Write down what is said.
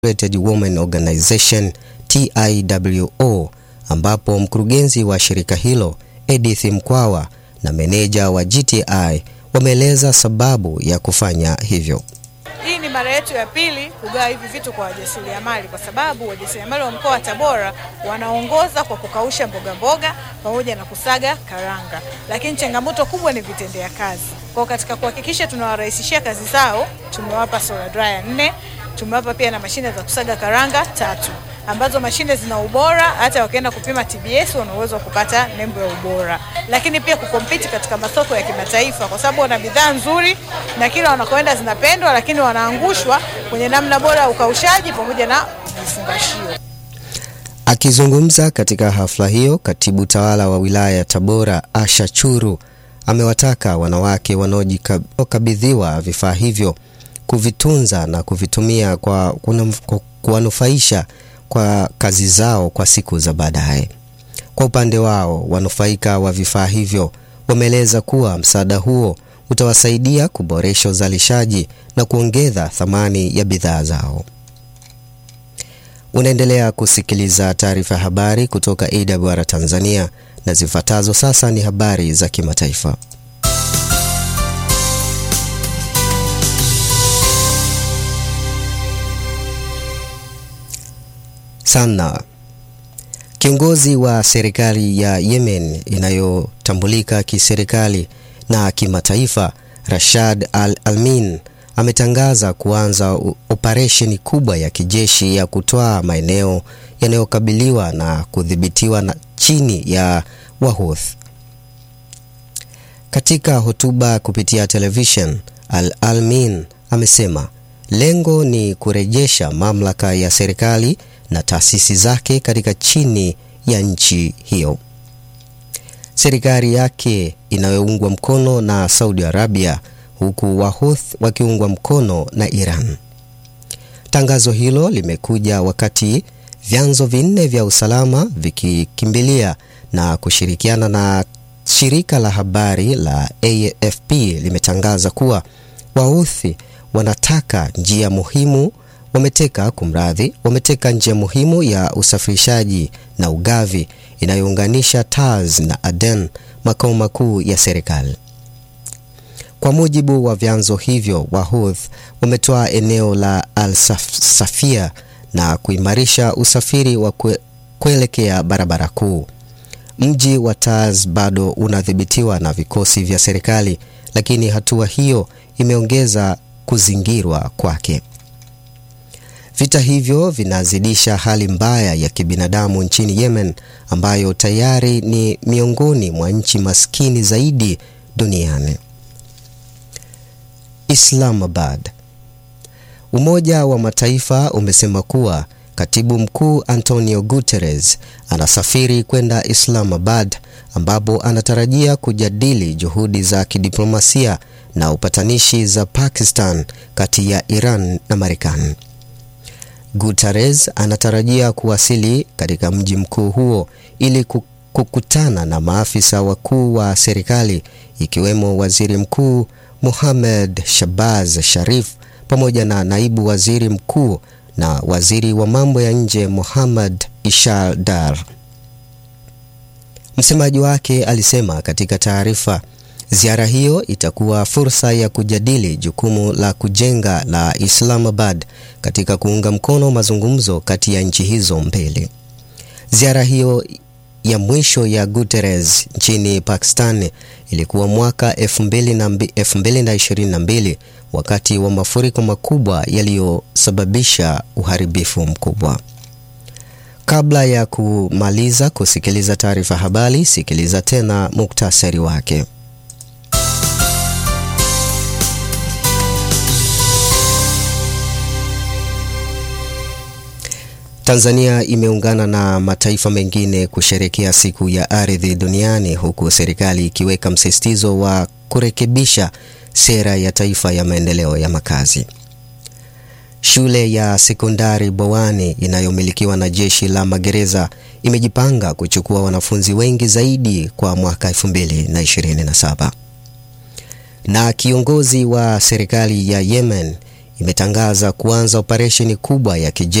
Integrated Women Organization TIWO, ambapo mkurugenzi wa shirika hilo Edith Mkwawa na meneja wa GTI wameeleza sababu ya kufanya hivyo. Hii ni mara yetu ya pili kugawa hivi vitu kwa wajasiriamali, kwa sababu wajasiriamali wa mkoa wa Tabora wanaongoza kwa kukausha mboga mboga pamoja na kusaga karanga, lakini changamoto kubwa ni vitendea kazi. Kwa katika kuhakikisha tunawarahisishia kazi zao, tumewapa solar dryer nne, tumewapa pia na mashine za kusaga karanga tatu ambazo mashine zina ubora, hata wakienda kupima TBS wana uwezo wa kupata nembo ya ubora, lakini pia kukompiti katika masoko ya kimataifa, kwa sababu wana bidhaa nzuri na kila wanakoenda zinapendwa, lakini wanaangushwa kwenye namna bora ya ukaushaji pamoja na vifungashio. Akizungumza katika hafla hiyo, katibu tawala wa wilaya ya Tabora Asha Churu amewataka wanawake wanaokabidhiwa vifaa hivyo kuvitunza na kuvitumia kwa kuwanufaisha kwa kazi zao kwa siku za baadaye. Kwa upande wao, wanufaika wa vifaa hivyo wameeleza kuwa msaada huo utawasaidia kuboresha uzalishaji na kuongeza thamani ya bidhaa zao. Unaendelea kusikiliza taarifa ya habari kutoka AWR Tanzania na zifuatazo sasa ni habari za kimataifa. Sana. Kiongozi wa serikali ya Yemen inayotambulika kiserikali na kimataifa, Rashad Al-Almin ametangaza kuanza operesheni kubwa ya kijeshi ya kutwaa maeneo yanayokabiliwa na kudhibitiwa na chini ya Wahouthi. Katika hotuba kupitia television, Al-Almin amesema lengo ni kurejesha mamlaka ya serikali na taasisi zake katika chini ya nchi hiyo. Serikali yake inayoungwa mkono na Saudi Arabia huku Wahouthi wakiungwa mkono na Iran. Tangazo hilo limekuja wakati vyanzo vinne vya usalama vikikimbilia na kushirikiana na shirika la habari la AFP limetangaza kuwa Wahouthi wanataka njia muhimu wameteka kumradhi, wameteka njia muhimu ya usafirishaji na ugavi inayounganisha Taz na Aden, makao makuu ya serikali. Kwa mujibu wa vyanzo hivyo, Wahouthi wametoa eneo la Al-Safia na kuimarisha usafiri wa kwe, kuelekea barabara kuu. Mji wa Taz bado unadhibitiwa na vikosi vya serikali, lakini hatua hiyo imeongeza kuzingirwa kwake. Vita hivyo vinazidisha hali mbaya ya kibinadamu nchini Yemen ambayo tayari ni miongoni mwa nchi maskini zaidi duniani. Islamabad. Umoja wa Mataifa umesema kuwa Katibu Mkuu Antonio Guterres anasafiri kwenda Islamabad ambapo anatarajia kujadili juhudi za kidiplomasia na upatanishi za Pakistan kati ya Iran na Marekani. Guterres anatarajia kuwasili katika mji mkuu huo ili kukutana na maafisa wakuu wa serikali ikiwemo Waziri Mkuu Mohamed Shahbaz Sharif pamoja na naibu waziri mkuu na waziri wa mambo ya nje Mohammad Ishar Dar. Msemaji wake alisema katika taarifa, ziara hiyo itakuwa fursa ya kujadili jukumu la kujenga la Islamabad katika kuunga mkono mazungumzo kati ya nchi hizo mbili. Ziara hiyo ya mwisho ya Guterres nchini Pakistan ilikuwa mwaka 2022 wakati wa mafuriko makubwa yaliyosababisha uharibifu mkubwa. Kabla ya kumaliza kusikiliza taarifa habari, sikiliza tena muktasari wake. Tanzania imeungana na mataifa mengine kusherekea siku ya ardhi duniani huku serikali ikiweka msisitizo wa kurekebisha sera ya taifa ya maendeleo ya makazi. Shule ya sekondari Bowani inayomilikiwa na jeshi la magereza imejipanga kuchukua wanafunzi wengi zaidi kwa mwaka 2027. Na kiongozi wa serikali ya Yemen imetangaza kuanza operesheni kubwa ya kijeshi